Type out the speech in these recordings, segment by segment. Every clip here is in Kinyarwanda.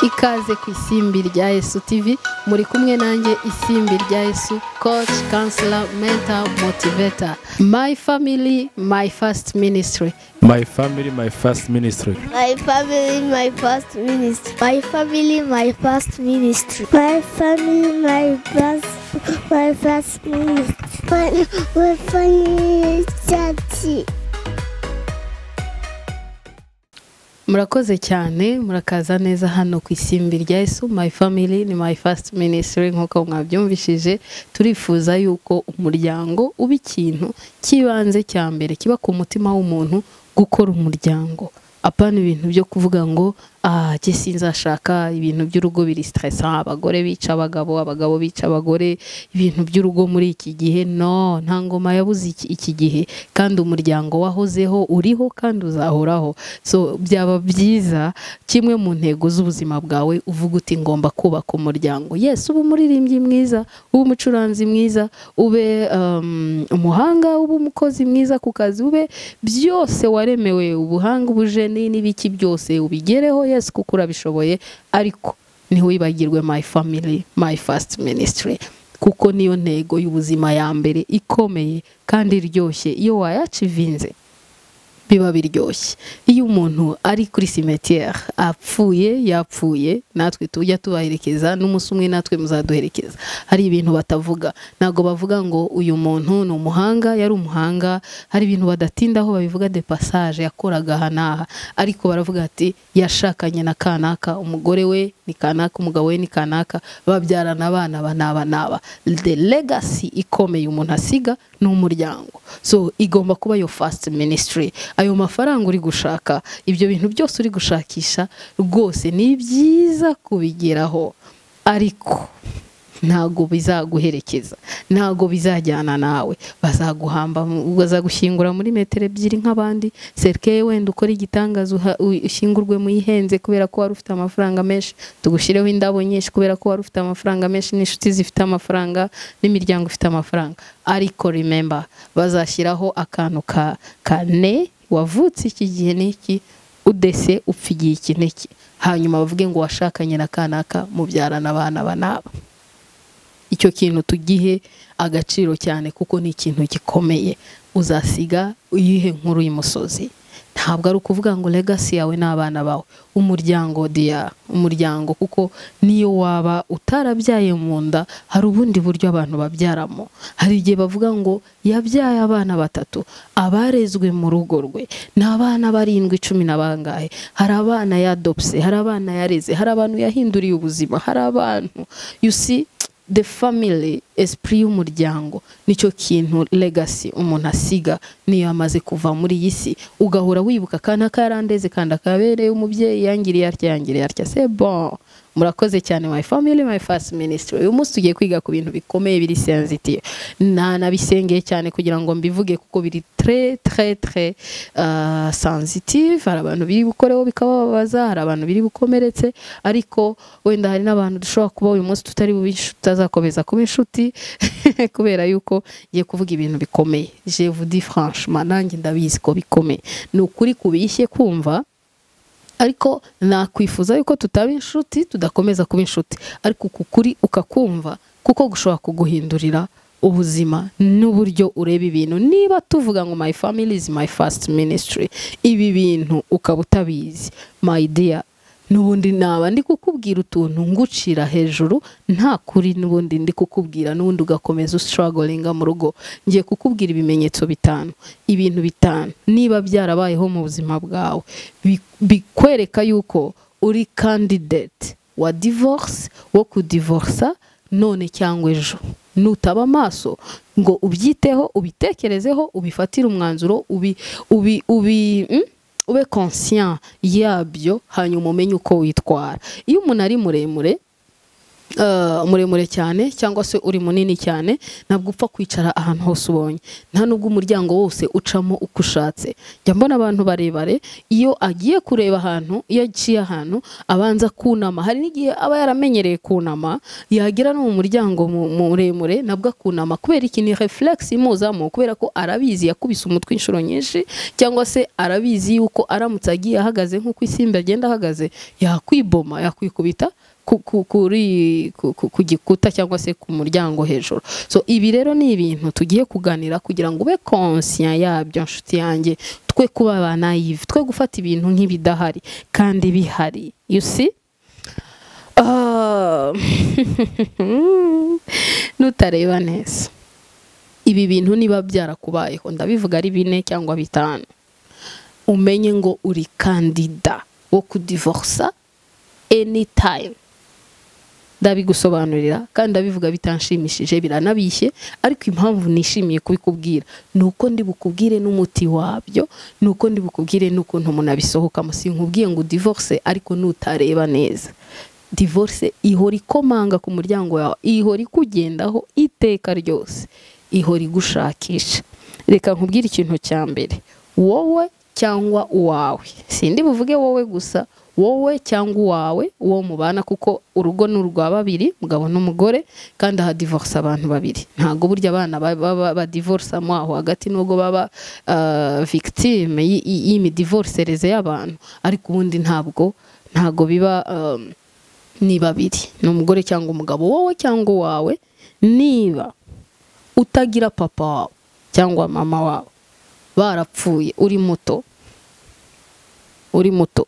ikaze ku isimbi rya Yesu TV muri kumwe nanjye isimbi rya Yesu coach counselor mentor motivator my family my first ministry My family, my first ministry. My family, my first ministry. My family, my first ministry. My family, my first, my first ministry. My, my family, church. murakoze cyane murakaza neza hano ku isimbi rya Yesu my family ni my first ministry nk'uko mwabyumvishije turifuza yuko umuryango uba ikintu cy'ibanze cya mbere kiba ku mutima w'umuntu gukora umuryango apana ibintu byo kuvuga ngo ah jye sinzashaka ibintu by'urugo biri siteresa abagore bica abagabo abagabo bica abagore ibintu by'urugo muri iki gihe no nta ngoma yabuze iki, iki gihe kandi umuryango wahozeho uriho kandi uzahoraho so byaba byiza kimwe mu ntego z'ubuzima bwawe uvuga uti ngomba kubaka umuryango yes ube umuririmbyi mwiza ube umucuranzi mwiza ube um, umuhanga ube umukozi mwiza ku kazi ube byose waremewe ubuhanga ubujeni n'ibiki byose ubigereho yesu kuko urabishoboye ariko ntiwibagirwe my family my first ministry kuko niyo ntego y'ubuzima ya mbere ikomeye kandi iryoshye iyo wayacivinze biba biryoshye iyo umuntu ari kuri simetiyeri apfuye yapfuye natwe tujya tubaherekeza n'umunsi umwe natwe muzaduherekeza hari ibintu batavuga ntabwo bavuga ngo uyu muntu ni umuhanga yari umuhanga hari ibintu badatindaho babivuga de passage yakoraga aha n'aha ariko baravuga ati yashakanye na kanaka umugore we ni kanaka umugabo we ni kanaka babyarana abana banaba naba the legacy ikomeye umuntu asiga ni umuryango so igomba kuba yo first ministry ayo mafaranga uri gushaka ibyo bintu byose uri gushakisha rwose ni byiza kubigeraho ariko ntago bizaguherekeza ntago bizajyana nawe bazaguhamba bazagushyingura muri metero ebyiri nk'abandi serikeye wenda ukora igitangaza ushyingurwe mu ihenze kubera ko wari ufite amafaranga menshi tugushyireho indabo nyinshi kubera ko wari ufite amafaranga menshi n'inshuti zifite amafaranga n'imiryango ifite amafaranga ariko rimemba bazashyiraho akantu ka kane wavutse iki gihe n'iki udese upfa igihe iki n'iki hanyuma bavuge ngo washakanye na kanaka mubyarana abana banaba icyo kintu tugihe agaciro cyane kuko ni ikintu gikomeye uzasiga uyihe nkuru y'umusozi ntabwo ari ukuvuga ngo legasi yawe n'abana bawe umuryango diya umuryango kuko niyo waba utarabyaye mu nda hari ubundi buryo abantu babyaramo hari igihe bavuga ngo yabyaye abana batatu abarezwe mu rugo rwe ni abana barindwi cumi na bangahe hari abana yadopse hari abana yareze hari abantu yahinduriye ubuzima hari abantu yusi the family esprit y'umuryango nicyo kintu legacy umuntu asiga niyo amaze kuva muri iyi si ugahora wibuka akana karandeze kandi akabereye umubyeyi yangiriye atya yangiriye atya se bon murakoze cyane my family my first ministry uyu munsi tugiye kwiga ku bintu bikomeye biri sensitive nanabisengeye cyane kugira ngo mbivuge kuko biri tre tre tre uh, sensitive hari abantu biri bukoreho bikabababaza hari abantu biri bukomeretse ariko wenda hari n'abantu dushobora kuba uyu munsi tutari tutazakomeza kuba inshuti kubera yuko ngiye kuvuga ibintu bikomeye je vous dis franchement nanjye ndabizi ko bikomeye ni ukuri kubishye kumva ariko nakwifuza yuko tutaba inshuti tudakomeza kuba inshuti ariko uku kuri ukakumva kuko gushobora kuguhindurira ubuzima n'uburyo ureba ibintu niba tuvuga ngo my family is my first ministry ibi bintu ukaba utabizi my dear n'ubundi naba ndi kukubwira utuntu ngucira hejuru nta kuri n'ubundi ndi kukubwira n'ubundi ugakomeza usitaragoringa mu rugo ngiye kukubwira ibimenyetso bitanu ibintu bitanu niba byarabayeho mu buzima bwawe bikwereka yuko uri kandidate wa divorce wo kudivorsa none cyangwa ejo nutaba amaso ngo ubyiteho ubitekerezeho ubifatire umwanzuro ubi ubi ubi ube conscient yabyo hanyuma umenye uko witwara iyo umuntu ari muremure eh, muremure cyane cyangwa se uri munini cyane ntabwo upfa kwicara ahantu hose ubonye nta nubwo umuryango wose ucamo uko ushatse njya mbona abantu barebare iyo agiye kureba ahantu iyo aciye ahantu abanza kunama hari n'igihe aba yaramenyereye kunama yagera no mu muryango mu- muremure nabwo akunama kubera iki ni reflex imuzamo kubera ko arabizi yakubise umutwe inshuro nyinshi cyangwa se arabizi yuko aramutse agiye ahagaze nk'uko isimbi agenda ahagaze yakwiboma yakwikubita ku- ku- kuri ku- ku- ku gikuta cyangwa se ku muryango hejuru so ibi rero ni ibintu tugiye kuganira kugira ngo ube konsiya yabyo nshuti yanjye twe kuba ba nayive twe gufata ibintu nk'ibidahari kandi bihari you see Ah, nutareba neza ibi bintu niba byarakubayeho ndabivuga ari bine cyangwa bitanu umenye ngo uri kandida wo kudivorsa anytime ndabigusobanurira kandi ndabivuga bitanshimishije biranabishye ariko impamvu nishimiye kubikubwira ni uko ndi bukubwire n'umuti wabyo ni uko ndi bukubwire n'ukuntu umuntu abisohokamo sinkubwiye ngo divorce ariko nutareba neza divorce ihora ikomanga ku muryango wawe ihora ikugendaho iteka ryose ihora igushakisha reka nkubwire ikintu cya mbere wowe cyangwa uwawe sindi buvuge wowe gusa wowe cyangwa uwawe uwo mubana kuko urugo ni urwa babiri mugabo n'umugore kandi aha divorce abantu babiri ntabwo burya abana ba- baba badivorcemo aho hagati nubwo baba ah, victime y- y- y'imidivorcereze y'abantu ariko ubundi ntabwo ntabwo biba ah, ni babiri ni umugore cyangwa umugabo wowe cyangwa uwawe niba utagira papa wawe cyangwa mama wawe barapfuye uri muto uri muto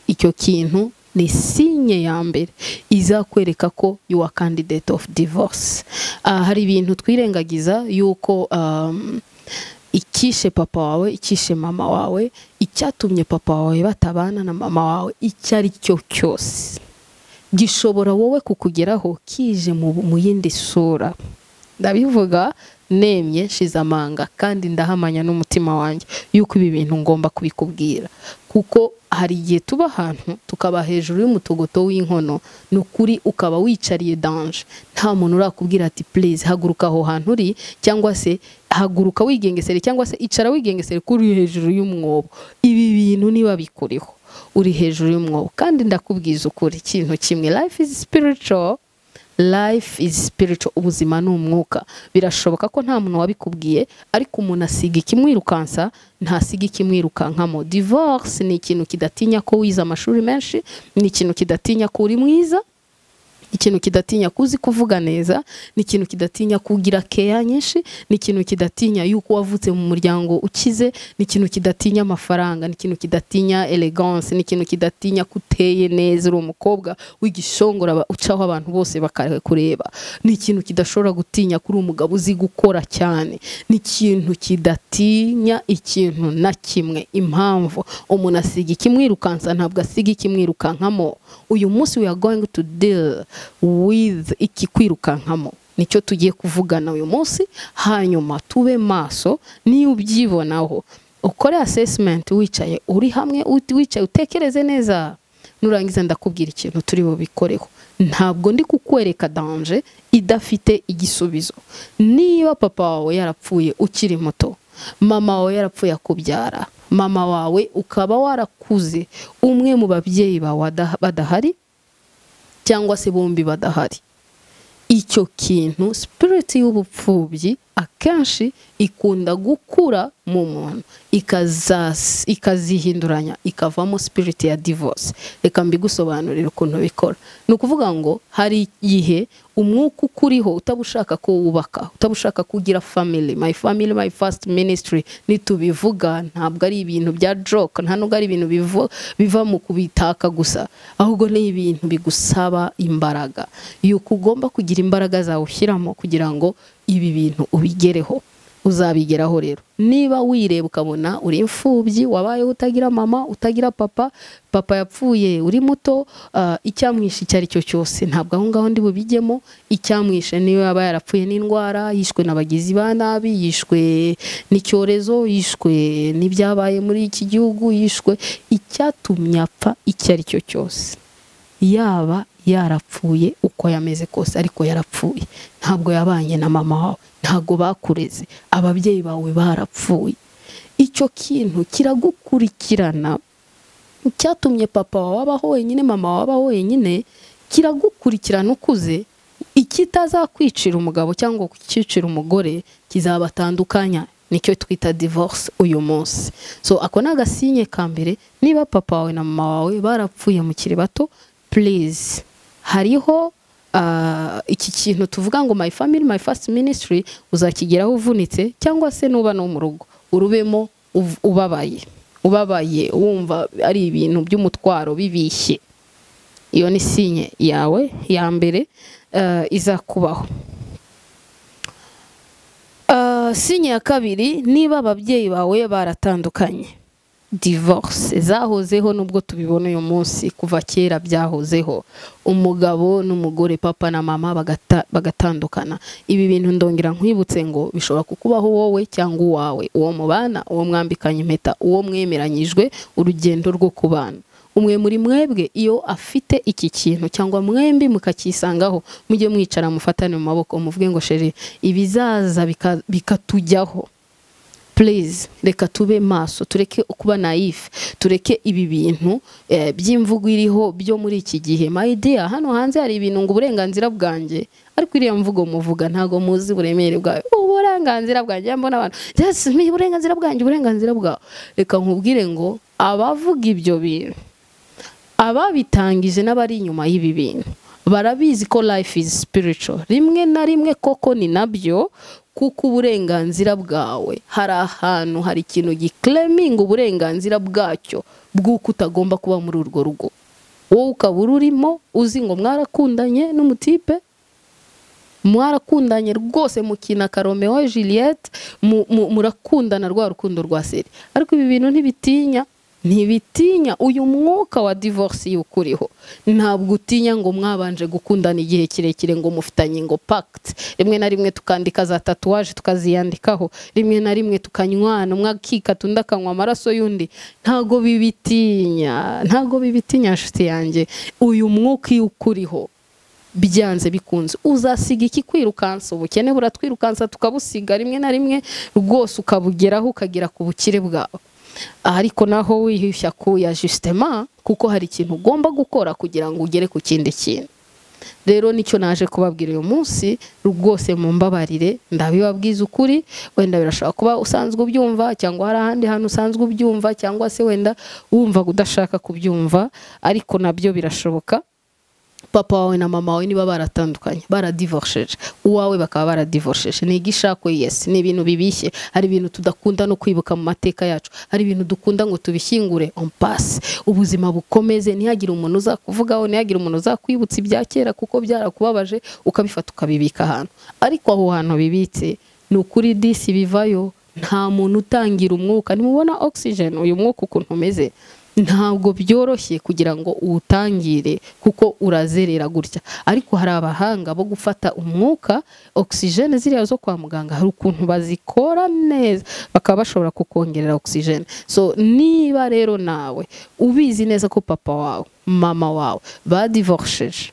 icyo kintu ni sinye ya mbere izakwereka ko you are candidate of divorce Ah, hari ibintu twirengagiza yuko um, ikishe papa wawe ikishe mama wawe icyatumye papa wawe batabana na mama wawe icyo ari cyo cyose gishobora wowe kukugeraho kije mu, mu yindi sura ndabivuga nemye shize amanga kandi ndahamanya n'umutima wanjye yuko ibi bintu ngomba kubikubwira kuko hari igihe tuba ahantu tukaba hejuru y'umutogoto w'inkono ni ukuri ukaba wicariye danje nta muntu urakubwira ati please haguruka aho hantu uri cyangwa se haguruka wigengesere cyangwa se icara wigengesere ko uri hejuru y'umwobo ibi bintu niba bikuriho uri hejuru y'umwobo kandi ndakubwiza ukuri ikintu kimwe life is spiritual life is spiritual ubuzima ni umwuka birashoboka ko nta muntu wabikubwiye ariko umuntu asiga ikimwirukansa ntasiga ikimwirukankamo divorce ni ikintu kidatinya ko wize amashuri menshi ni ikintu kidatinya ko uri mwiza ikintu kidatinya ko uzi kuvuga neza ni ikintu kidatinya kugira keya nyinshi ni ikintu kidatinya yuko wavutse mu muryango ukize ni ikintu kidatinya amafaranga ni ikintu kidatinya elegance ni ikintu kidatinya ko uteye neza uri umukobwa w'igishongora aba- ucaho abantu bose bakakureba ni ikintu kidashobora gutinya kuri umugabo uzi gukora cyane ni ikintu kidatinya ikintu na kimwe impamvu umuntu asiga ikimwirukansa ntabwo asiga ikimwirukankamo uyu munsi we are going to deal with ikikwirukankamo nicyo tugiye kuvugana uyu munsi hanyuma tube maso niba ubyibonaho ukore assessment wicaye uri hamwe ut- wicaye utekereze neza nurangiza ndakubwira ikintu turi bubikoreho ntabwo ndi kukwereka danje idafite igisubizo niba papa wawe yarapfuye ukiri muto mama wawe yarapfuye akubyara mama wawe ukaba warakuze umwe mu babyeyi bawe ada- badahari cyangwa se bombi badahari icyo kintu sipiriti y'ubupfubyi akenshi ikunda gukura mu muntu ikazas- ikazihinduranya ikavamo sipiriti ya divorce reka mbigusobanurire ukuntu bikora ni ukuvuga ngo hari igihe umwuka ukuriho utabushaka ko wubaka utabushaka ko ugira family my family my first ministry nitubivuga ntabwo ari ibintu bya joke nta nubwo ari ibintu bivu- biva mu kubitaka gusa ahubwo ni ibintu bigusaba imbaraga yuko ugomba kugira imbaraga zawe ushyiramo kugira ngo ibi bintu ubigereho uzabigeraho rero niba wireba ukabona uri imfubyi wabayeho utagira mama utagira papa papa yapfuye uri muto ah, icyamwishe icyo ari cyo cyose ntabwo aho ngaho ndi bubijyemo icyamwishe niyo yaba yarapfuye n'indwara yishwe n'abagizi ba nabi yishwe n'icyorezo yishwe n'ibyabaye muri iki gihugu yishwe icyatumye apfa icyo ari cyo cyose yaba yarapfuye uko yameze kose ariko yarapfuye ntabwo yabanye na mama wawe ntabwo bakureze ababyeyi bawe barapfuye icyo kintu kiragukurikirana cyatumye papa wawe abaho wenyine mama wawe abaho wenyine kiragukurikirana ukuze ikitazakwicira umugabo cyangwa kukicira umugore kizabatandukanya nicyo twita divorce uyu munsi so ako ni agasinye ka mbere niba papa wawe na mama wawe barapfuye mukiri bato please hariho ah, iki kintu tuvuga ngo my family my first ministry uzakigeraho uvunitse cyangwa se nuba no mu rugo urubemo uv- ubabaye ubabaye wumva ari ibintu by'umutwaro bibishye iyo ni sinye yawe ya mbere eh, izakubaho Eh, sinye ya kabiri niba ababyeyi bawe baratandukanye divorce zahozeho nubwo tubibona uyu munsi kuva kera byahozeho umugabo n'umugore papa na mama bagata- bagatandukana ibi bintu ndongera nkwibutse ngo bishobora kukubaho wowe cyangwa uwawe uwo mubana uwo mwambikanye impeta uwo mwemeranyijwe urugendo rwo kubana umwe muri mwebwe iyo afite iki kintu cyangwa mwembi mukakisangaho mujye mwicara mufatane mu maboko muvuge ngo sheri ibizaza bika- bikatujyaho please reka tube maso tureke kuba nayife tureke ibi bintu eh, by'imvugo iriho byo muri iki gihe my dear hano hanze hari ibintu ngo uburenganzira bwanjye ariko iriya mvugo muvuga ntago muzi uburemere bwayo uburenganzira bwanjye ya mbona abantu yes me uburenganzira bwanjye uburenganzira bwawe reka nkubwire ngo abavuga ibyo bintu ababitangije n'abari inyuma y'ibi bintu barabizi ko life is spiritual rimwe na rimwe koko ni nabyo kuko uburenganzira bwawe hari ahantu hari ikintu gikleminga uburenganzira bwacyo bw'uko utagomba kuba muri urwo rugo wowe ukaba ururimo uzi ngo mwarakundanye n'umutipe mwarakundanye rwose mukina karomewo Juliet mu- mu- murakundana rwa rukundo rwa seri ariko ibi bintu ntibitinya ntibitinya uyu mwuka wa divorce y'uko uriho ntabwo utinya ngo mwabanje gukundana igihe kirekire ngo mufitanye ngo pact rimwe na rimwe tukandika za tatuwaje tukaziyandikaho rimwe na rimwe tukanywana umwe akikata undi akanywa amaraso y'undi ntabwo bibitinya ntabwo bibitinya nshuti yanjye uyu mwuka y'uko uriho byanze bikunze uzasiga iki kwirukansa ubukene buratwirukansa tukabusiga rimwe na rimwe rwose ukabugeraho ukagera ku bukire bwawe ariko naho wihisha kuya justement kuko hari ikintu ugomba gukora kugira ngo ugere ku kindi kintu rero nicyo naje kubabwira uyu munsi rwose mumbabarire ndabibabwiza ukuri wenda birashobora kuba usanzwe ubyumva cyangwa hari ahandi hantu usanzwe ubyumva cyangwa se wenda wumva udashaka kubyumva ariko nabyo birashoboka papa wawe na mama wawe niba baratandukanye baradivorsheje uwawe bakaba baradivorsheje ni igishakwe yesi ni ibintu bibishye hari ibintu tudakunda no kwibuka mu mateka yacu hari ibintu dukunda ngo tubishyingure on pass ubuzima bukomeze ntihagire umuntu uzakuvugaho ntihagire umuntu uzakwibutsa ibya kera kuko byarakubabaje ukabifata ukabibika ahantu ariko aho hantu bibitse ni ukuri disi bivayo nta muntu utangira umwuka ntimubona oxygen uyu mwuka ukuntu umeze ntabwo byoroshye kugira ngo uwutangire kuko urazerera gutya ariko hari abahanga bo gufata umwuka oxygen ziriya zo kwa muganga hari ukuntu bazikora neza bakaba bashobora kukongerera oxygen so niba rero nawe ubizi neza ko papa wawe mama wawe badivorsheje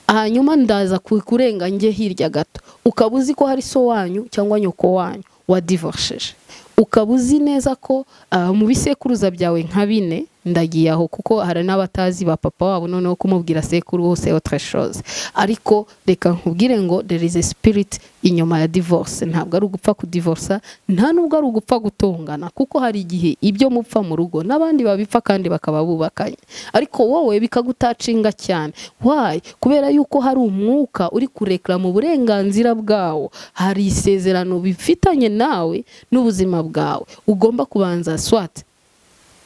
hanyuma ndaza ku- kurenga njye hirya gato ukaba uzi ko hari so wanyu cyangwa nyoko wanyu wadivorsheje ukaba uzi neza ko ah, mu bisekuruza byawe nka bine ndagiye aho kuko hari n'abatazi ba papa wabo noneho kumubwira sekuru hose autre chose ariko reka nkubwire ngo there is a spirit inyuma ya divorce ntabwo ari ugupfa kudivorsa nta nubwo ari ugupfa gutongana kuko hari igihe ibyo mupfa mu rugo n'abandi babipfa kandi bakaba bubakanye ariko wowe bikagutacinga cyane why kubera yuko hari umwuka uri kurekera mu burenganzira bwawo hari isezerano bifitanye nawe n'ubuzima bwawe ugomba kubanza swati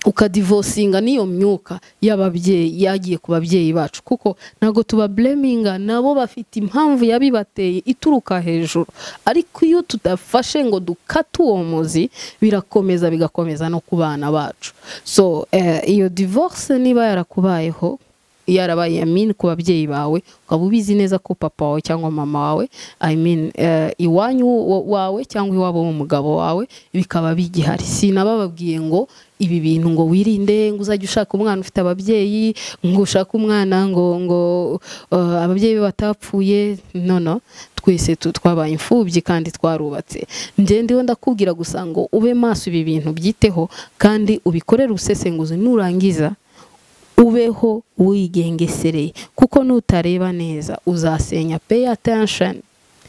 ukadivosinga n'iyo myuka y'ababyeyi yagiye ku babyeyi bacu kuko ntabwo tubableminga nabo bafite impamvu yabibateye ituruka hejuru ariko iyo tudafashe ngo dukate uwo muzi birakomeza bigakomeza no ku bana bacu so eh, iyo divorce niba yarakubayeho yarabaye I mean ku babyeyi bawe ukaba ubizi neza ko papa wawe cyangwa mama wawe I mean eh, iwanyu wa- wawe cyangwa iwabo w'umugabo wawe bikaba bigihari sinabababwiye ngo ibi bintu ngo wirinde ngo uzajye ushaka umwana ufite ababyeyi ngo ushake umwana ngo ngo uh, ababyeyi be batapfuye no no twese tu- twabaye imfubyi kandi twarubatse njye ndiho ndakubwira gusa ngo ube maso ibi bintu byiteho kandi ubikorere ubusesenguzi nurangiza ubeho wigengesereye kuko nutareba neza uzasenya pay attention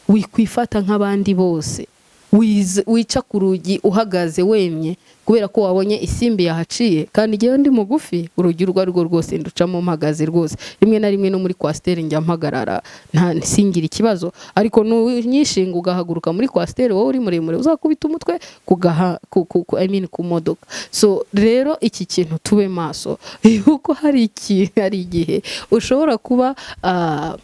wikwifata nk'abandi bose wiz- wica ku rugi uhagaze wemye kubera ko wabonye isimbi yahaciye kandi igihe ndi mugufi urugi urwo ari rwo rwose nducamo mpagaze rwose rimwe na rimwe no muri kwasiteri njya mpagarara nta singire ikibazo ariko nunyishinga ugahaguruka muri kwasiteri wowe uri muremure uzakubita umutwe ku gaha- ku- ku- ku- I mean ku modoka so rero iki kintu tube maso kuko hari iki- hari igihe ushobora kuba ah,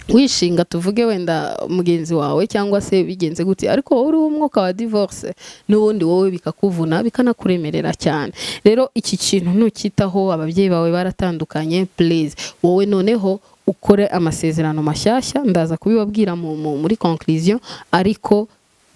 wishinga tuvuge wenda mugenzi wawe cyangwa se bigenze gutya ariko wowe uriho umwuka wa divorce n'ubundi wowe bikakuvuna bikanakuremerera cyane rero iki kintu nukitaho ababyeyi bawe baratandukanye please wowe noneho ukore amasezerano mashyashya ndaza kubibabwira mu- mu- muri conclusion ariko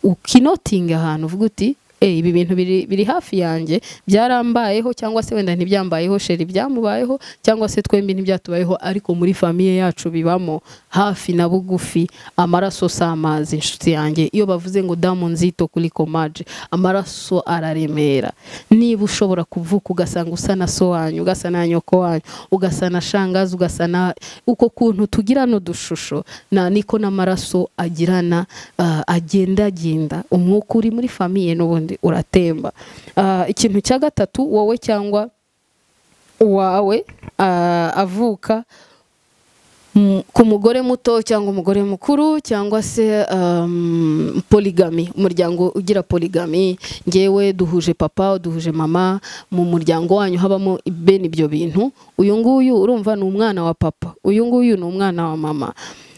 ukinotinga ahantu uvuga uti "Eh, ibi bintu biri, biri hafi yanjye byarambayeho cyangwa se wenda ntibyambayeho sheri byamubayeho cyangwa se twembi ntibyatubayeho ariko muri famiye yacu bibamo hafi na bugufi amaraso si amazi inshuti yanjye iyo bavuze ngo damu nzito kuri komaje amaraso araremera niba ushobora kuvuka ugasanga usa na so wanyu ugasa na nyoko wanyu ugasa na shangazi ugasa na uko kuntu tugirana udushusho na niko n'amaraso agirana ah, agendagenda umwuka uri muri famiye n'ubundi uratemba Ah, ikintu cya gatatu wowe cyangwa uwawe ah, avuka mm, ku mugore muto cyangwa umugore mukuru cyangwa se um, poligami umuryango ugira poligami ngewe duhuje papa duhuje mama mu muryango wanyu habamo bene ibyo bintu uyu nguyu urumva ni umwana wa papa uyu nguyu ni umwana wa mama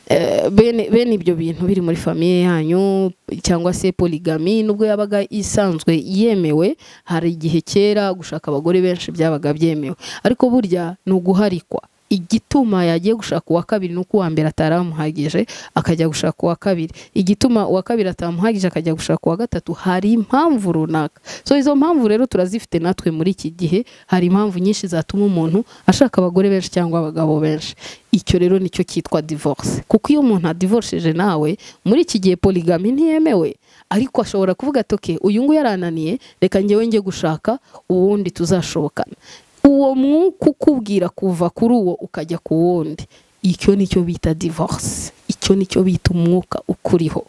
Eh, bene bene ibyo bintu biri muri famiye yanyu cyangwa se poligami nubwo yabaga isanzwe yemewe hari igihe kera gushaka abagore benshi byabaga byemewe ariko burya ni uguharikwa igituma yagiye gushaka uwa kabiri ni uko uwa mbere ataramuhagije akajya gushaka uwa kabiri igituma uwa kabiri atamuhagije akajya gushaka uwa gatatu hari impamvu runaka so izo mpamvu rero turazifite natwe muri iki gihe hari impamvu nyinshi zatuma umuntu ashaka abagore benshi cyangwa abagabo benshi icyo rero nicyo cyitwa divorce kuko iyo umuntu adivorceje nawe muri iki gihe poligami ntiyemewe ariko ashobora kuvuga ati okay uyu nguyu yarananiye reka njyewe njye gushaka uwundi tuzashobokana uwo mwuka ukubwira kuva kuri uwo ukajya ku wundi icyo nicyo bita divorce icyo nicyo bita umwuka ukuriho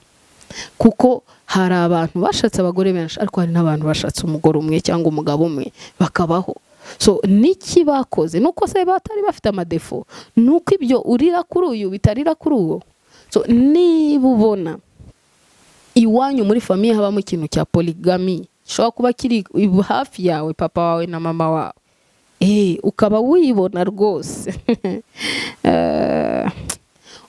kuko hari abantu bashatse abagore benshi ariko hari n'abantu bashatse umugore umwe cyangwa umugabo umwe bakabaho so niki bakoze nuko se batari bafite amadefo nuko ibyo urira kuri uyu bitarira kuri uwo so niba ubona iwanyu muri famiye habamo ikintu cya poligami gishobora kuba kiri hafi yawe papa wawe na mama wawe Eh, ukaba wibona rwose Eh,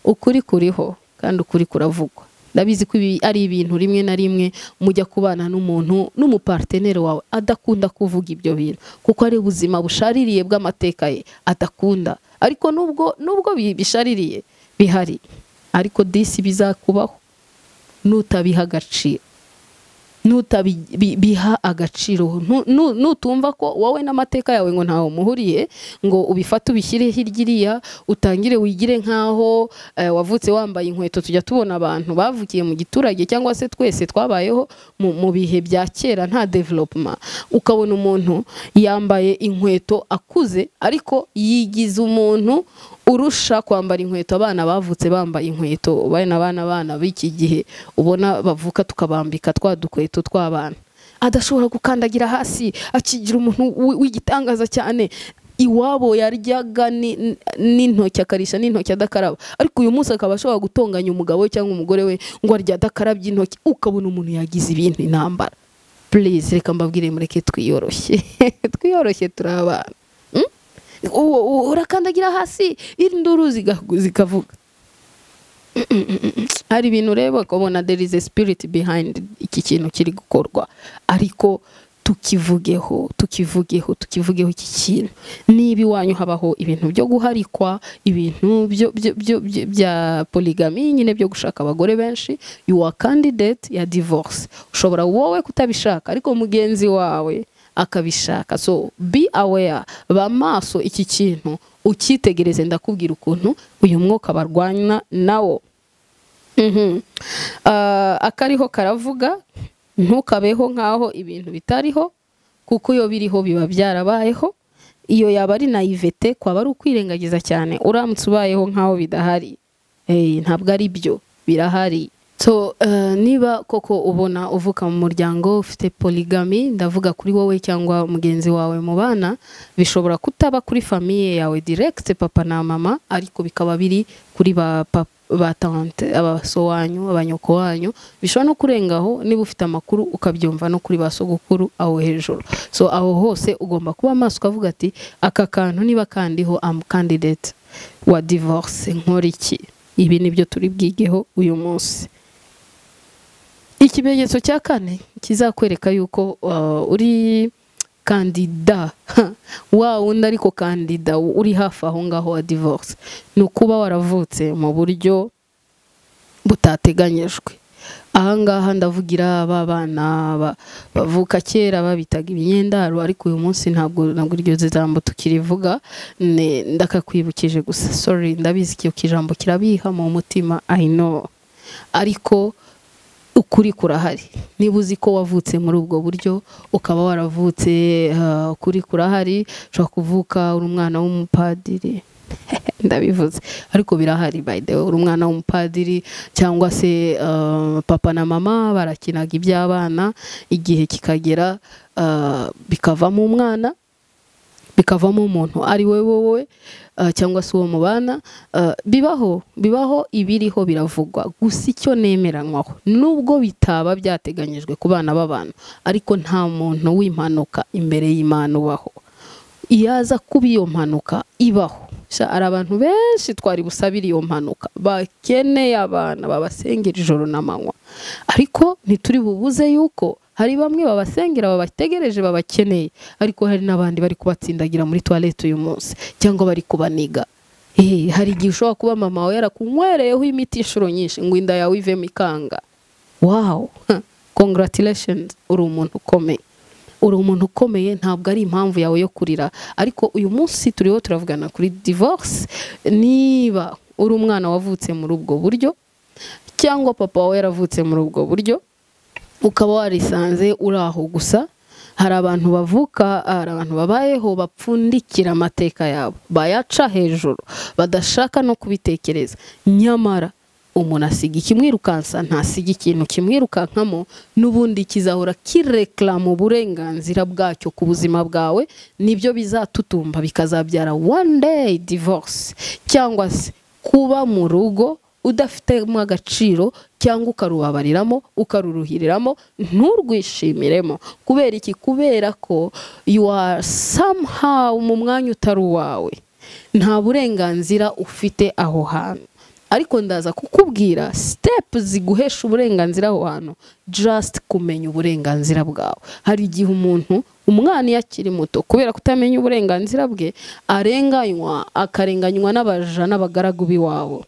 ukuri kuriho kandi ukuri kuravugwa ndabizi ko ibi ari ibintu rimwe na rimwe mujya kubana n'umuntu n'umuparteneri wawe adakunda kuvuga ibyo bintu kuko ari ubuzima bushaririye bw'amateka ye adakunda ariko nubwo nubwo bi- bishaririye bihari ariko disi bizakubaho nutabiha agaciro nutabiha agaciro Nu- nu- nutumva ko wowe n'amateka yawe ngo ntawe umuhuriye ngo ubifate ubishyire hirya iriya utangire wigire nk'aho eh, wavutse wambaye inkweto tujya tubona abantu bavukiye mu giturage cyangwa se twese twabayeho mu mu bihe bya kera nta development ukabona umuntu yambaye inkweto akuze ariko yigize umuntu urusha kwambara inkweto abana bavutse bambaye inkweto bene abana abana b'iki gihe ubona bavuka tukabambika twa dukweto tw'abana adashobora gukandagira hasi akigira umuntu wi- w'igitangaza cyane iwabo yaryaga ni- n- n'intoki akarisha n'intoki adakaraba ariko uyu munsi akaba ashobora gutonganya umugabo we cyangwa umugore we ngo arya adakarabye intoki ukabona umuntu yagize ibintu intambara please reka mbabwire mureke twiyoroshye twiyoroshye turi abana Mm? Uwo- uwo urakandagira hasi induru ziga- zikavuga hari ibintu ureba ukabona there is a spirit behind iki kintu kiri gukorwa ariko tukivugeho tukivugeho tukivugeho iki kintu niba iwanyu habaho ibintu byo guharikwa ibintu byo- byo- byo- byo- bya poligami nyine byo gushaka abagore benshi you are candidate ya divorce ushobora wowe kutabishaka ariko mugenzi wawe akabishaka so be aware ba maso iki kintu ukitegereze ndakubwira ukuntu uyu mwuka barwana nawo Mhm. Ah, akariho karavuga ntukabeho nk'aho ibintu bitariho kuko iyo biriho biba byarabayeho iyo yaba ari naivete kwaba ari ukwirengagiza cyane uramutse ubayeho nk'aho bidahari Eh, ntabwo ari byo birahari so eh, niba koko ubona uvuka mu muryango ufite polygamy ndavuga kuri wowe cyangwa mugenzi wawe mu bana bishobora kutaba kuri famiye yawe direct papa na mama ariko bikaba biri kuri ba papa ba tante abaso wanyu abanyoko wanyu bishobora no kurengaho niba ufite amakuru ukabyumva no kuri ba sogokuru aho hejuru so aho hose ugomba kuba maso ukavuga ati aka kantu niba kandiho am candidate wa divorce nkora iki ibi nibyo turi bwigeho uyu munsi ikimenyetso cya kane kizakwereka yuko uh, uri kandida ha, wa wundi ariko kandida uri hafi aho ngaho wa divorce ni ukuba waravutse mu buryo butateganyijwe ahangaha ndavugira ba bana ba- bavuka kera babitaga imyendaro ariko uyu munsi ntabwo ntabwo iryo jambo tukirivuga ne- ndakakwibukije gusa sorry ndabizi icyo kijambo kirabiha mu mutima i know ariko ukuri kurahari niba uzi ko wavutse muri ubwo buryo ukaba waravutse uh, ukuri kurahari ushobora kuvuka uri umwana w'umupadiri ndabivuze ariko birahari by the way uri umwana w'umupadiri cyangwa se uh, papa na mama barakinaga iby'abana igihe kikagera uh, bikavamo umwana bikavamo umuntu ari we wowe uh, cyangwa se uwo mubana uh, bibaho bibaho ibiriho biravugwa gusa icyo nemeranywaho nubwo bitaba byateganyijwe ku bana b'abantu ariko nta muntu w'impanuka imbere y'Imana ubaho iyaza kuba iyo mpanuka ibaho Sha, hari abantu benshi twari busabira iyo mpanuka bakeneye abana babasengera ijoro n'amanywa ariko ntituri bubuze yuko hari bamwe babasengera babategereje babakeneye ariko hari n'abandi bari kubatsindagira muri toilette uyu munsi cyangwa bari kubaniga Eh, hari igihe ushobora kuba mama wawe yarakunywereyeho imiti inshuro nyinshi ngo inda yawe ivemo ikanga wow huh. congratulations uri umuntu ukomeye uri umuntu ukomeye ntabwo ari impamvu yawe yo kurira ariko uyu munsi turiho turavugana kuri divorce niba uri umwana wavutse muri ubwo buryo cyangwa papa wawe yaravutse muri ubwo buryo ukaba warisanze uri aho gusa hari abantu bavuka hari abantu babayeho bapfundikira amateka yabo bayaca hejuru badashaka no kubitekereza nyamara umuntu asiga ikimwirukansa ntasiga ikintu kimwirukankamo n'ubundi kizahora kirekilama uburenganzira bwacyo ku buzima bwawe nibyo bizatutumba bikazabyara one day divorce cyangwa se kuba mu rugo udafitemo agaciro cyangwa ukarubabariramo ukaruruhiriramo nturwishimiremo kubera iki kubera ko you are somehow mu mwanya utari uwawe nta burenganzira ufite aho hantu ariko ndaza kukubwira sitepu ziguhesha uburenganzira aho hantu jasiti kumenya uburenganzira bwawe hari igihe umuntu umwana iyo akiri muto kubera kutamenya uburenganzira bwe arenganywa akarenganywa n'abaja n'abagaragu b'iwabo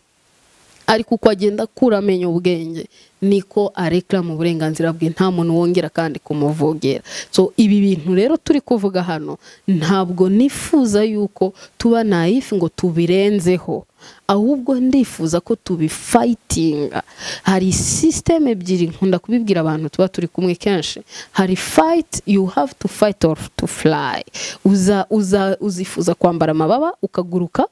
ariko uko agenda akura amenya ubwenge niko arekera mu burenganzira bwe nta muntu wongera kandi kumuvogera so ibi bintu rero turi kuvuga hano ntabwo nifuza yuko tuba nayifi ngo tubirenzeho ahubwo ndifuza ko tubifayitinga hari sisiteme ebyiri nkunda kubibwira abantu tuba turi kumwe kenshi hari fayiti you have to fight or to fly uza uza uzifuza kwambara amababa ukaguruka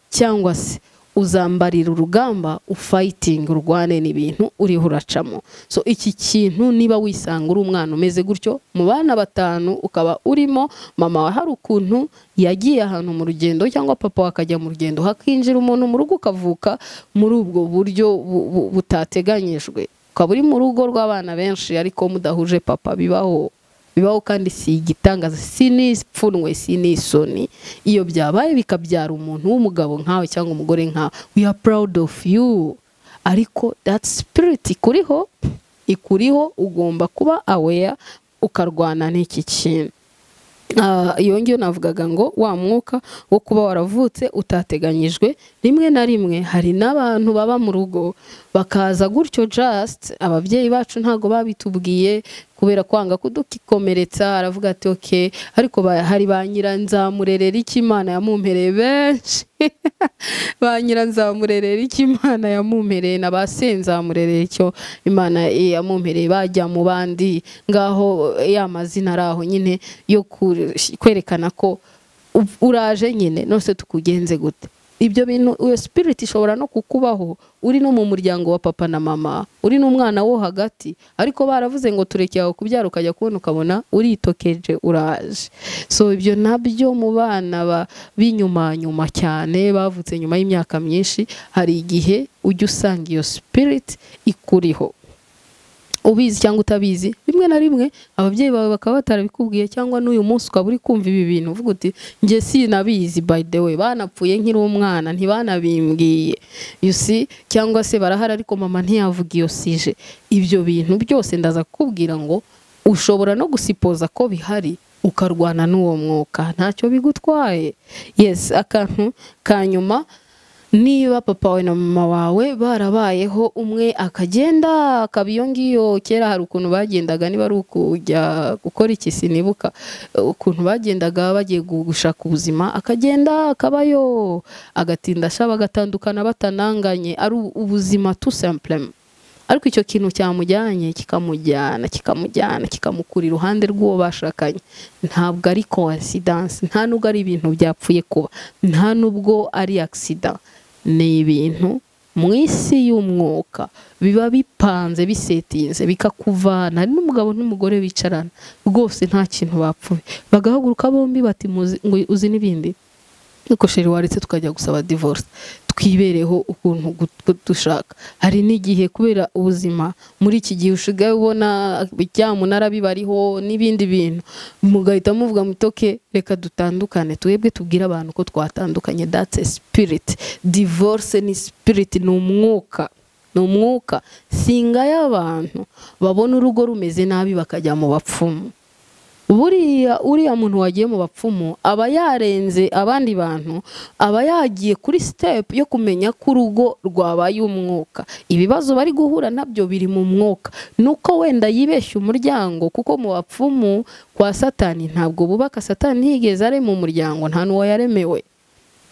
cyangwa se uzambarira urugamba ufayitinga urwane n'ibintu uriho uracamo so iki kintu niba wisanga uri umwana umeze gutyo mu bana batanu ukaba urimo mama wa hari ukuntu yagiye ahantu mu rugendo cyangwa papa we akajya mu rugendo hakinjira umuntu mu rugo ukavuka muri ubwo buryo bu- bu- butateganyijwe ukaba uri mu rugo rw'abana benshi ariko mudahuje papa bibaho bibaho kandi si igitangaza si n'ipfunwe si n'isoni iyo byabaye bikabyara umuntu w'umugabo nkawe cyangwa umugore nkawe we are proud of you ariko that spirit ikuriho ikuriho ugomba kuba aware ukarwana n'iki kintu Ah, iyo ngiyo navugaga ngo wa mwuka wo kuba waravutse utateganyijwe rimwe na rimwe hari n'abantu baba mu rugo bakaza gutyo just ababyeyi bacu ntago babitubwiye kubera kwanga kudukikomeretsa aravuga ati oke ariko ba- hari ba nyiranzamurerera iki imana yamumpereye benshi ba nyiranzamurerera iki imana yamumpereye na ba senzamurerera icyo imana yamumpereye bajya mu bandi ngaho eh, ya mazina ari aho nyine yo kuresh- kwerekana ko u- uraje nyine nose tukugenze gute ibyo bintu iyo spirit ishobora no kukubaho uri no mu muryango wa papa na mama uri n'umwana wo hagati ariko baravuze ngo tureke aho kubyara ukajya kubona ukabona uritokeje uraje so ibyo nabyo mu bana ba- b'inyuma nyuma cyane bavutse nyuma y'imyaka myinshi hari igihe ujya usanga iyo spirit ikuriho ubizi cyangwa utabizi rimwe na rimwe ababyeyi bawe bakaba batarabikubwiye cyangwa n'uyu munsi ukaba uri kumva ibi bintu uvuga uti njye sinabizi by the way banapfuye nkiri umwana ntibanabimbwiye you see cyangwa se barahari ariko mama ntiyavuga iyo sije ibyo bintu byose ndaza kukubwira ngo ushobora no gusipoza ko bihari ukarwana n'uwo mwuka ntacyo bigutwaye yes akantu ka nyuma niba papa wawe na mama wawe barabayeho umwe akagenda akaba iyo ngiyo kera hari ukuntu bagendaga niba ari ukujya gukora iki sinibuka ukuntu bagendaga bagiye gu- gushaka ubuzima akagenda akabayo agatinda ashaba agatandukana batananganye ari u- ubuzima tu simple ariko icyo kintu cyamujyanye kikamujyana kikamujyana kikamukura iruhande rw'uwo bashakanye ntabwo ari coincidence nta nubwo ari ibintu byapfuye kuba nta nubwo ari accident ni ibintu mu isi y'umwuka biba bipanze bisetinze bikakuvana hari n'umugabo n'umugore bicarana rwose nta kintu bapfuye bagahaguruka bombi bati "Muzi- ngo uzi n'ibindi nuko sheri waretse tukajya gusaba divorce twibereho ukuntu gu- dushaka hari n'igihe kubera ubuzima muri iki gihe ushigaye ubona byamunara bibariho n'ibindi bintu mugahita muvuga mutoke reka dutandukane twebwe tubwire abantu ko twatandukanye that's a spirit divorce ni spirit ni umwuka ni umwuka singa y'abantu babona urugo rumeze nabi bakajya mu bapfumu buriya uriya muntu wagiye mu bapfumu aba yarenze abandi bantu aba yagiye kuri sitepu yo kumenya ko urugo rwabaye umwuka ibibazo bari guhura nabyo biri mu mwuka nuko wenda yibeshya umuryango kuko mu bapfumu kwa satani ntabwo bubaka satani ntiyigeze arema umuryango nta n'uwo yaremewe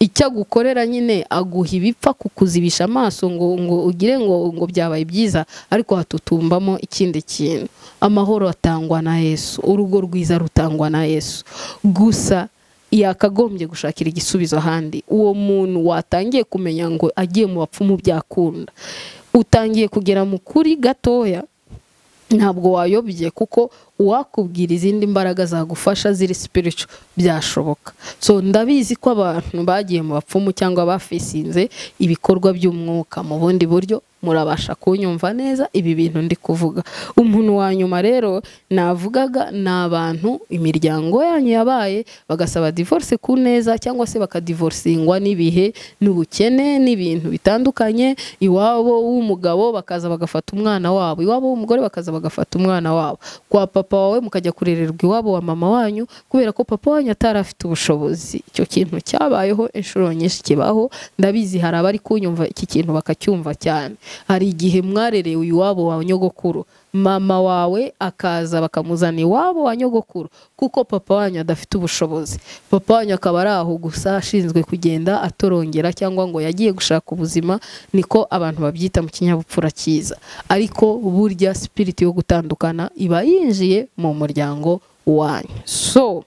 icyo agukorera nyine aguha ibipfa kukuzibisha amaso ngo ngo ugire ngo ngo byabaye byiza ariko hatutumbamo ikindi kintu amahoro atangwa na yesu urugo rwiza rutangwa na yesu gusa yakagombye gushakira igisubizo ahandi uwo muntu watangiye kumenya ngo agiye mu bapfumu byakunda utangiye kugera mu kuri gatoya ntabwo wayobye kuko uwakubwira izindi mbaraga zagufasha ziri spiritual byashoboka so ndabizi ko abantu bagiye mu bapfumu cyangwa bafisinze ibikorwa by'umwuka mu bundi buryo murabasha kunyumva neza ibi bintu ndi kuvuga umuntu wa nyuma rero navugaga ni abantu imiryango yanyu yabaye bagasaba divorce ku neza cyangwa se bakadivorcingwa n'ibihe n'ubukene n'ibintu bitandukanye iwabo w'umugabo bakaza bagafata umwana wabo iwabo w'umugore bakaza bagafata umwana wabo kwa papa wawe mukajya kurererwa iwabo wa mama wanyu kubera ko papa wanyu atari afite ubushobozi icyo kintu cyabayeho inshuro nyinshi kibaho ndabizi hari abari kunyumva iki kintu bakacyumva cyane hari igihe mwarerewe iwabo wa nyogokuru mama wawe akaza bakamuzana iwabo wa nyogokuru kuko papa wanyu adafite ubushobozi papa wanyu akaba ari aho gusa ashinzwe kugenda atorongera cyangwa ngo yagiye gushaka ubuzima niko abantu babyita mu kinyabupfura cyiza ariko burya spirit yo gutandukana iba yinjiye mu muryango wanyu so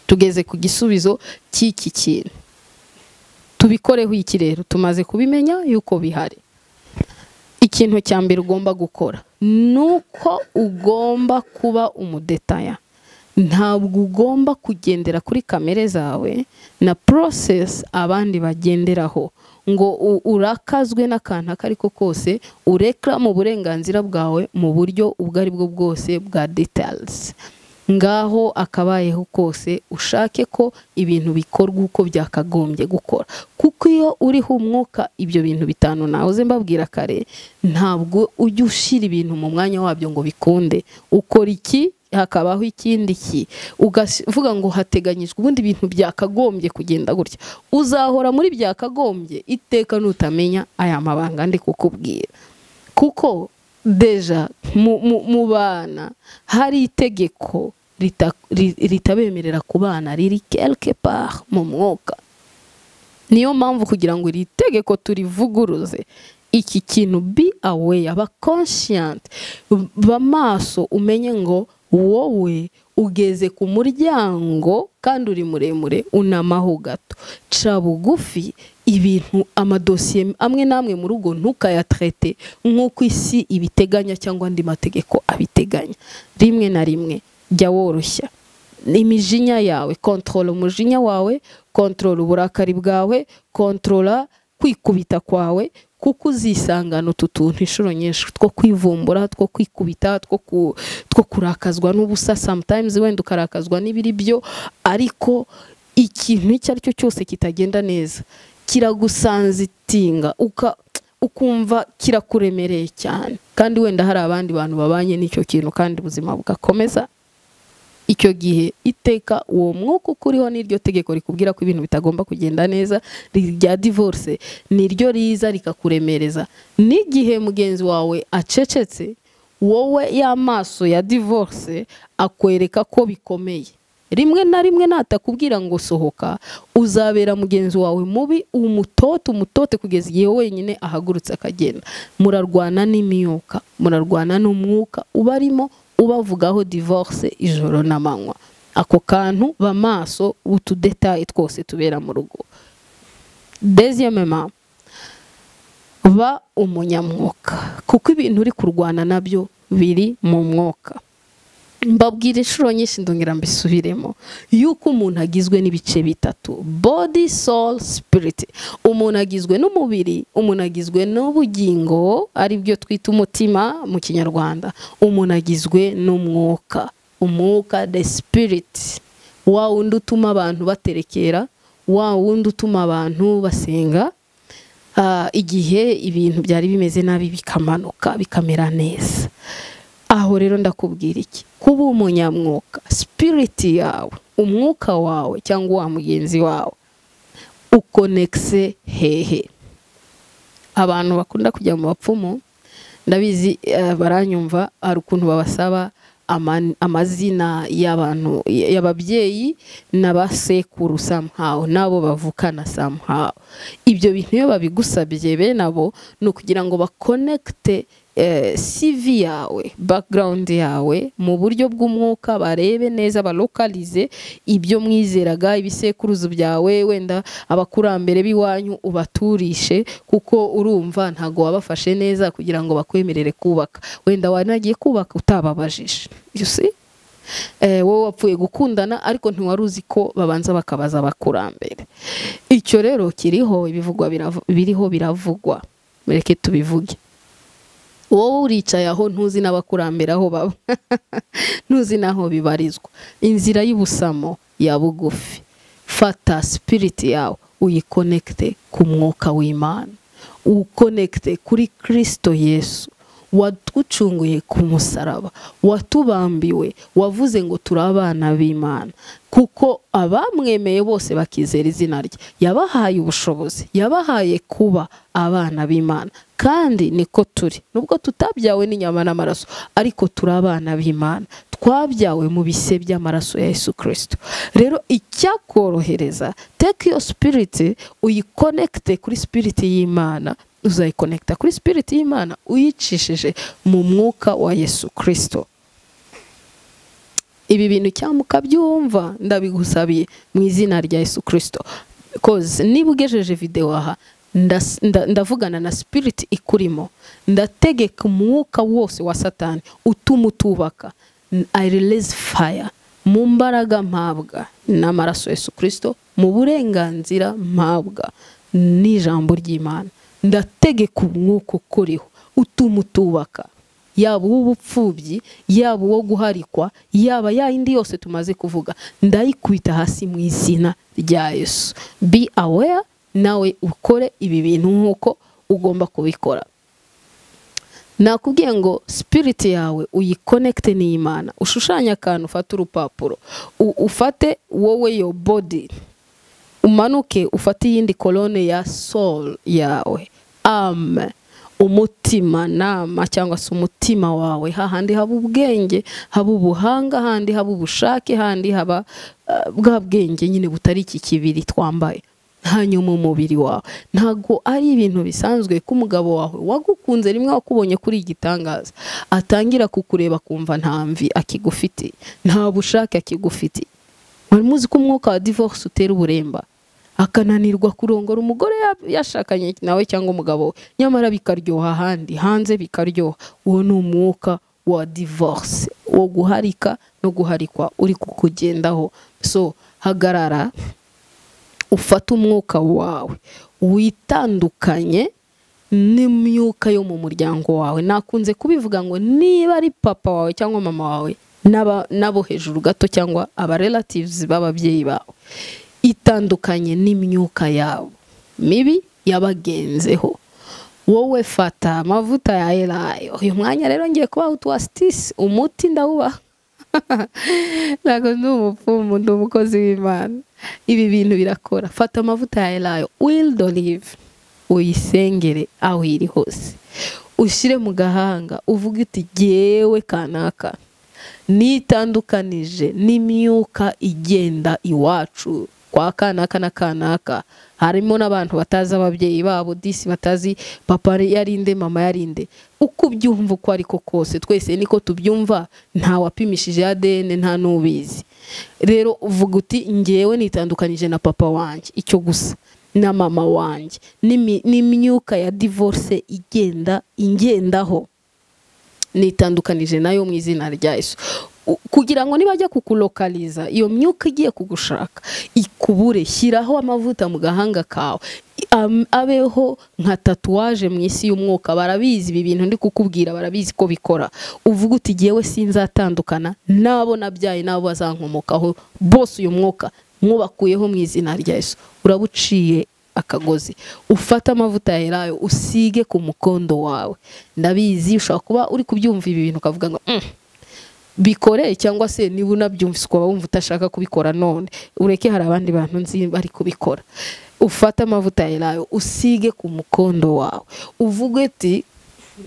tugeze ku gisubizo cy'iki kintu tubikoreho iki rero tumaze kubimenya yuko bihari ikintu cya mbere ugomba gukora ni uko ugomba kuba umudetaya ntabwo ugomba kugendera kuri kamere zawe na porosesi abandi bagenderaho ngo u- urakazwe n'akantu ako ari ko kose urekera mu burenganzira bwawe mu buryo ubwo ari bwo bwose bwa detayizi ngaho akabayeho kose ushake ko ibintu bikorwa uko byakagombye gukora kuko iyo uriho umwuka ibyo bintu bitanu nahoze mbabwira kare ntabwo ujya ushyira ibintu mu mwanya wabyo ngo bikunde ukora iki hakabaho ikindi ki uvuga ngo hateganyijwe ubundi bintu byakagombye kugenda gutya uzahora muri byakagombye iteka nutamenya aya mabanga ndi kukubwira kuko deja mu- mu mu bana hari itegeko rita- ri- ritabemerera kubana riri quelque part mu mwuka niyo mpamvu kugira ngo iri tegeko turivuguruze iki kintu be aware ba conscient ba maso umenye ngo wowe ugeze ku muryango kandi uri muremure unamaho gato ca bugufi ibintu amadosiye amwe n'amwe mu rugo ntukayatrete nk'uko isi ibiteganya cyangwa andi mategeko abiteganya rimwe na rimwe jya woroshya imijinya yawe kontrola umujinya wawe kontrola uburakari bwawe kontrola kwikubita kwawe kuko uzisangana utu tuntu inshuro nyinshi two kwivumbura two kwikubita two ku- two kurakazwa n'ubusa sometimes wenda ukarakazwa n'ibiri byo ariko ikintu icyo ari cyo cyose kitagenda neza kiragusanzitinga uka- ukumva kirakuremereye cyane kandi wenda hari abandi bantu babanye n'icyo kintu kandi ubuzima bugakomeza icyo gihe iteka uwo mwuka uko uriho n'iryo tegeko rikubwira ko ibintu bitagomba kugenda neza rya divorce niryo riza rikakuremereza n'igihe mugenzi wawe acecetse wowe y'amaso ya divorce akwereka ko bikomeye rimwe na rimwe natakubwira ngo sohoka uzabera mugenzi wawe mubi umutote umutote kugeza igihe wenyine ahagurutse akagenda murarwana n'imyuka murarwana n'umwuka uba arimo ubavugaho divorce ijoro n'amanywa ako kantu bamaso utudetaye twose tubera mu rugo deziyemema ba umunyamwuka kuko ibintu uri kurwana nabyo biri mu mwuka mbabwira inshuro nyinshi ndongera mbisubiremo yuko umuntu agizwe n'ibice bitatu body soul spirit umuntu agizwe n'umubiri umuntu agizwe n'ubugingo aribyo twita umutima mu kinyarwanda umuntu agizwe n'umwuka umwuka the spirit wa wundi utuma abantu baterekera wa wundi utuma abantu basenga ah, igihe ibintu byari bimeze nabi bikamanuka bikamera neza aho rero ndakubwira iki kuba umunyamwuka sipiriti yawe umwuka wawe cyangwa wa mugenzi wawe ukonekise hehe abantu bakunda kujya mu bapfumu ndabizi eh, baranyumva hari ukuntu babasaba ama- amazina y'abantu y'ababyeyi n'abasekuru somehow n'abo bavukana somehow ibyo bintu iyo babigusabye bene abo ni ukugira ngo bakonekite eh, CV yawe background yawe mu buryo bw'umwuka barebe neza balokalize ibyo mwizeraga ibisekuruzo byawe wenda abakurambere b'iwanyu ubaturishe kuko urumva ntago wabafashe neza kugira ngo bakwemerere kubaka wenda wanagiye kubaka utababajije you see eh, wowe wapfuye gukundana ariko ntiwari uzi ko babanza bakabaza abakurambere icyo rero kiriho ibivugwa biravu- biriho biravugwa mureke tubivuge wowe uricaye aho ntuzi n'abakurambere aho baba ntuzi n'aho bibarizwa inzira y'ubusamo ya bugufi fata sipiriti yawe uyikonekite ku mwuka w'imana ukonekite kuri kirisito yesu waducunguye ku musaraba watubambiwe wavuze ngo turi abana b'imana kuko abamwemeye bose bakizera izina rye yabahaye ubushobozi yabahaye kuba abana b'imana kandi niko turi nubwo tutabyawe n'inyama n'amaraso ariko turi abana b'imana twabyawe mu bise by'amaraso ya Yesu Kristo rero icyakorohereza take iyo sipiriti uyikonekite kuri sipiriti y'imana uzayikonekita kuri sipiriti y'imana uyicishije mu mwuka wa Yesu Kristo ibi bintu cyangwa ukabyumva ndabigusabiye mu izina rya Yesu Kristo koze niba ugejeje videwo aha ndas- nda- ndavugana na spirit ikurimo ndategeka umwuka wose wa satani utuma utubaka N- i release fire mu mbaraga mpabwa n'amaraso Yesu Kristo mu burenganzira mpabwa n'ijambo ry'Imana ndategeka umwuka ukuriho utuma utubaka yaba uw'ubupfubyi yaba uwo guharikwa yaba yayindi yose tumaze kuvuga ndayikubita hasi mu izina rya yesu be aware nawe ukore ibi bintu nk'uko ugomba kubikora nakubwiye ngo sipiriti yawe uyikonekite n'imana ushushanye akantu ufate urupapuro U- ufate wowe yo body umanuke ufate iyindi kolone ya soul yawe am umutima nama cyangwa se umutima wawe hahandi haba ubwenge haba ubuhanga handi haba ubushake handi haba eh, bwa bwenge nyine butari iki kibiri twambaye hanyuma umubiri wawe ntabwo ari ibintu bisanzwe ko umugabo wawe wagukunze rimwe wakubonye kuri igitangaza atangira kukureba akumva nta mvi akigufitiye nta bushake akigufitiye wari muzi ko umwuka wa divorce utera uburemba akananirwa kurongora umugore ya- yashakanye nawe cyangwa umugabo we nyamara bikaryoha ahandi hanze bikaryoha uwo ni umwuka wa divorce wo guharika no guharikwa uri kukugendaho so hagarara ufate umwuka wawe witandukanye n'imyuka yo mu muryango wawe nakunze kubivuga ngo niba ari papa wawe cyangwa mama wawe n'aba- n'abo hejuru gato cyangwa abarelatives b'ababyeyi bawe itandukanye n'imyuka yabo mibi yabagenzeho wowe fata amavuta ya elayo uyu mwanya rero ngiye kubaha utuwasitisi umuti ndawubaha ntabwo ndi umupfumu ndi umukozi w'imana ibi bintu birakora fata amavuta ya elayo wilde olive uyisengere aho iri hose ushyire mu gahanga uvuge uti jyewe kanaka nitandukanije n'imyuka igenda iwacu kwa kanaka na kanaka harimo n'abantu batazi ababyeyi babo disi batazi papa yarinde mama yarinde uko ubyumva uko ariko kose twese niko tubyumva nta wapimishije ADN nta n'ubizi rero uvuga uti ngewe nitandukanije na papa wanjye icyo gusa na mama wanjye n'imi- n'imyuka ya divorce igenda ingendaho nitandukanije nayo mu izina rya Yesu U- kugira ngo nibajya kukulokaliza iyo myuka igiye kugushaka ikubure shyiraho amavuta mu gahanga kawe I- am- abeho nka tatuwaje mu isi y'umwuka barabizi ibi bintu ndi kukubwira barabizi ko bikora uvuga uti jyewe sinzatandukana n'abo nabyaye n'abo bazankomokaho bose uyu mwuka mwabakuyeho mu izina rya Yesu urabuciye akagozi ufate amavuta ya elayo usige ku mukondo wawe ndabizi ushobora kuba uri kubyumva ibi bintu ukavuga ngo "Mm, bikore cyangwa se niba unabyumvise ukaba wumva utashaka kubikora none ureke hari abandi bantu nzi bari kubikora ufate amavuta ya elayo usige ku mukondo wawe uvuge uti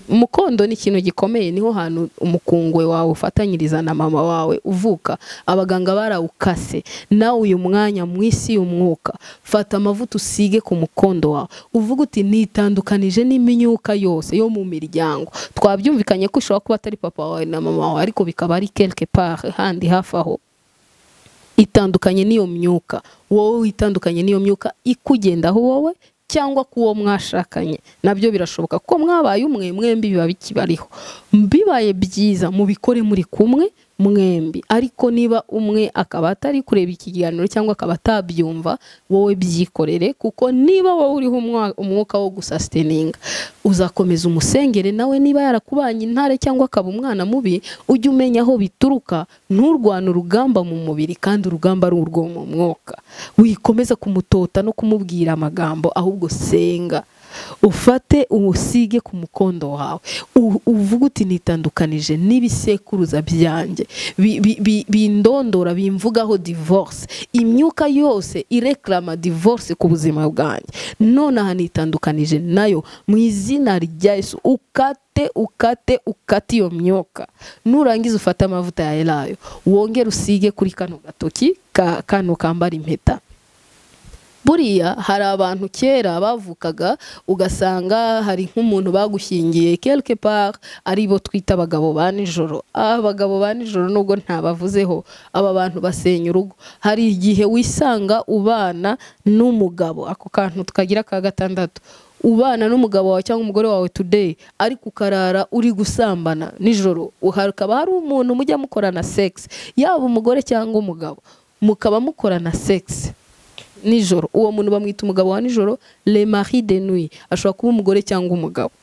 umukondo ni ikintu gikomeye niho hantu umukungwe wawe ufatanyiriza na mama wawe uvuka abaganga barawukase nawe uyu mwanya mu isi y'umwuka fata amavuta usige ku mukondo wawe uvuga uti nitandukanije n'imyuka yose yo mu miryango twabyumvikanye ko ushobora kuba atari papa wawe na mama wawe ariko bikaba ari quelque part handi hafi aho itandukanye n'iyo myuka wowe itandukanye n'iyo myuka ikugendaho wowe cyangwa ku uwo mwashakanye nabyo birashoboka kuko mwabaye umwe mwembi biba bikibariho bibaye byiza mubikore muri kumwe mwembi ariko niba umwe akaba atari kureba iki kiganiro cyangwa akaba atabyumva wowe byikorere kuko niba wowe uriho umwa- umwuka wo gusasiteninga uzakomeza umusengere nawe niba yarakubanye intare cyangwa akaba umwana mubi ujye umenya aho bituruka nturwane urugamba mu mubiri kandi urugamba ari urwo mu mwuka wikomeza kumutota no kumubwira amagambo ahubwo senga ufate uwusige ku mukondo wawe U- uvuge uti nitandukanije n'ibisekuruza byanjye Bi- bi- bi- bindondora bimvugaho divorce imyuka yose ireklama divorce ku buzima bwanjye none aha nitandukanije nayo mu izina rya Yesu ukate ukate ukate ukate iyo myuka nurangiza ufate amavuta ya elayo wongere usige kuri kano gatoki ka kano kambara impeta buriya hari abantu kera bavukaga ugasanga hari nk'umuntu bagushyingiye quelque part aribo twita abagabo ba nijoro abagabo ba nijoro nubwo ntabavuzeho aba bantu basenya urugo hari igihe wisanga ubana n'umugabo ako kantu tukagira ka gatandatu ubana n'umugabo wawe cyangwa umugore wawe today ariko ukarara uri gusambana nijoro hakaba hari umuntu mujya mukorana sex yaba umugore cyangwa umugabo mukaba mukorana sex nijoro uwo muntu bamwita umugabo wa nijoro le mari de nuit ashobora kuba umugore cyangwa umugabo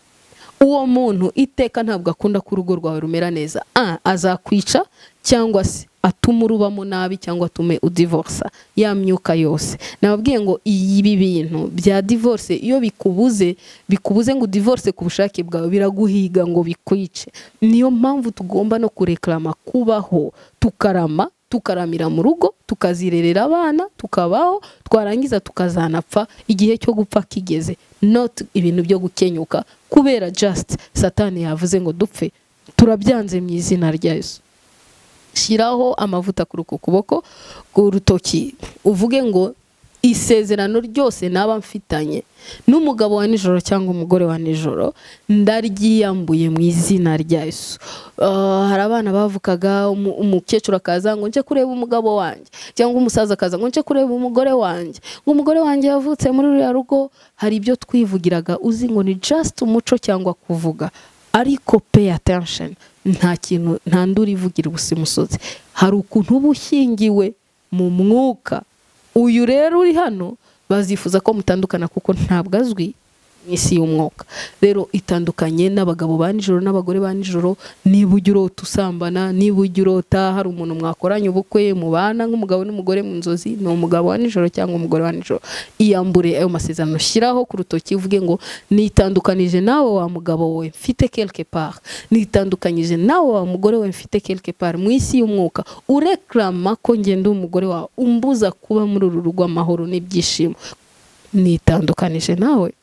uwo muntu iteka ntabwo akunda ko urugo rwawe rumera neza a azakwica cyangwa se atume urubamo nabi cyangwa atume udivorsa ya myuka yose nababwiye ngo ibi bintu bya divorce iyo bikubuze bikubuze ngo udivorce ku bushake bwawe biraguhiga ngo bikwice niyo mpamvu tugomba no kureklama kubaho tukarama tukaramira mu rugo tukazirerera abana tukabaho twarangiza tukazanapfa igihe cyo gupfa kigeze not ibintu byo gukenyuka kubera just satani yavuze ngo dupfe turabyanze mu izina rya Yesu shyiraho amavuta kuri uku kuboko k'urutoki uvuge ngo isezerano ryose naba mfitanye n'umugabo wa nijoro cyangwa umugore wa nijoro ndaryiyambuye mu izina rya Yesu Ah, hari abana bavukaga umu- umukecuru akaza ngo nje kureba umugabo wanjye cyangwa umusaza akaza ngo nje kureba umugore wanjye ngo umugore wanjye yavutse muri ruriya rugo hari ibyo twivugiraga uzi ngo ni just umuco cyangwa kuvuga ariko pay attention nta kintu nta nduru ivugira ubusa imusozi hari ukuntu uba ushyingiwe mu mwuka uyu rero uri hano bazifuza ko mutandukana kuko ntabwo azwi mu isi y'umwuka rero itandukanye n'abagabo ba nijoro n'abagore ba nijoro niba ujya urota usambana niba ujya urota hari umuntu mwakoranye ubukwe mubana nk'umugabo n'umugore mu nzozi ni umugabo wa nijoro cyangwa umugore wa nijoro iyambure ayo masezerano shyiraho ku rutoki uvuge ngo nitandukanije nawe wa mugabo we mfite quelque part nitandukanyije nawe wa mugore we mfite quelque part mu isi y'umwuka ureklama ko ngenda umugore wawe umbuza kuba muri uru rugo amahoro n'ibyishimo nitandukanije nawe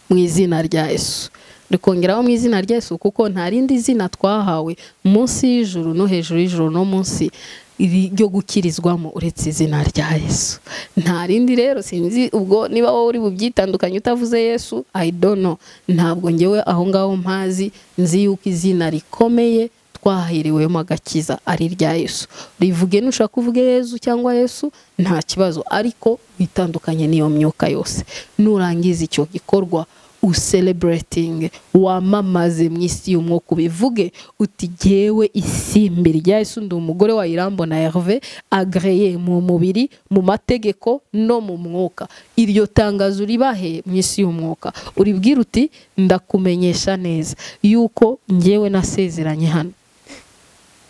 mu izina rya Yesu rikongeraho mu izina rya Yesu kuko nta rindi zina twahawe munsi y'ijuru no hejuru y'ijuru no munsi iri- ryo gukirizwamo uretse izina rya Yesu nta rindi rero sinzi ubwo niba wowe uri bubyitandukanye utavuze Yesu I don't know ntabwo ngewe aho ngaho mpazi nzi yuko izina rikomeye twahiriwemo agakiza ari irya Yesu rivuge nushaka kuvuga Yesu cyangwa Yesu nta kibazo ariko bitandukanye n'iyo myuka yose nurangiza icyo gikorwa uselebureting wamamaze mu isi y'umwuka ubivuge uti jyewe isimbi rya Yesu ndi umugore wa Irambona Herve agreye mu mubiri mu mategeko no mu mwuka iryo tangazo ribahe mu isi y'umwuka uribwira uti ndakumenyesha neza yuko ngewe nasezeranye hano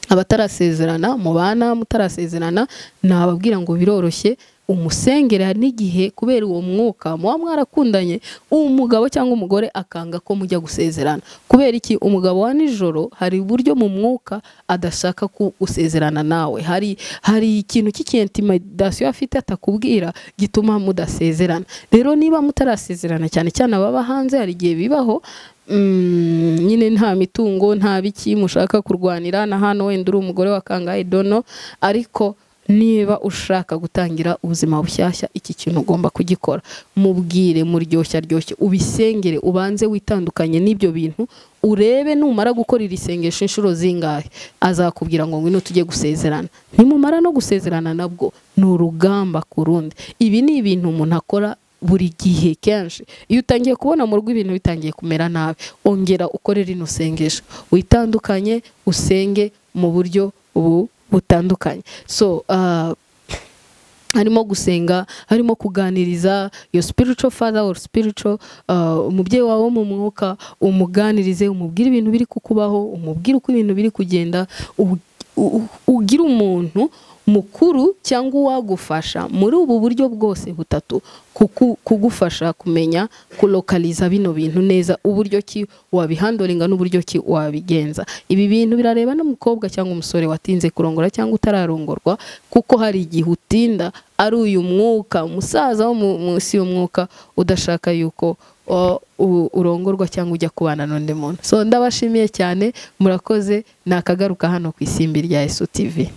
abatarasezerana mubana mutarasezerana nababwira ngo biroroshye umusengera n'igihe kubera uwo mwuka muba mwarakundanye umugabo cyangwa umugore akanga ko mujya gusezerana kubera iki umugabo wa nijoro hari uburyo mu mwuka adashaka ku gusezerana nawe hari hari ikintu cy'ikintimidasiyo afite atakubwira gituma mudasezerana rero niba mutarasezerana cyane cyane ababa hanze hari igihe bibaho Mm, nyine nta mitungo nta biki mushaka kurwanira na hano wenda uri umugore wa kangahe dono ariko niba ushaka gutangira ubuzima bushyashya iki kintu ugomba kugikora mubwire muryoshya ryoshye ubisengere ubanze witandukanye n'ibyo bintu urebe numara gukora iri sengesho inshuro zingahe azakubwira ngo ngwino tujye gusezerana nimumara no gusezerana nabwo ni urugamba ku rundi ibi ni ibintu umuntu akora buri gihe kenshi iyo utangiye kubona mu rugo ibintu bitangiye kumera nabi ongera ukore rino sengesho witandukanye usenge mu buryo bu- butandukanye so ah, harimo gusenga harimo kuganiriza your spiritual father or spiritual uh, umubyeyi wawe wo mu mwuka umuganirize umubwire ibintu biri kukubaho umubwire uko ibintu biri kugenda u- u- ugire umuntu mukuru cyangwa uwagufasha muri ubu buryo bwose butatu kuku- kugufasha kumenya kulokaliza bino bintu neza uburyo ki wabihandoringa n'uburyo ki wabigenza ibi bintu birareba n'umukobwa cyangwa umusore watinze kurongora cyangwa utararongorwa kuko hari igihe utinda ari uyu mwuka umusaza wo mu- munsi y'umwuka udashaka yuko o- u- urongorwa cyangwa ujya kubana n'undi muntu so ndabashimiye cyane murakoze nakagaruka hano ku isimbi rya Yesu TV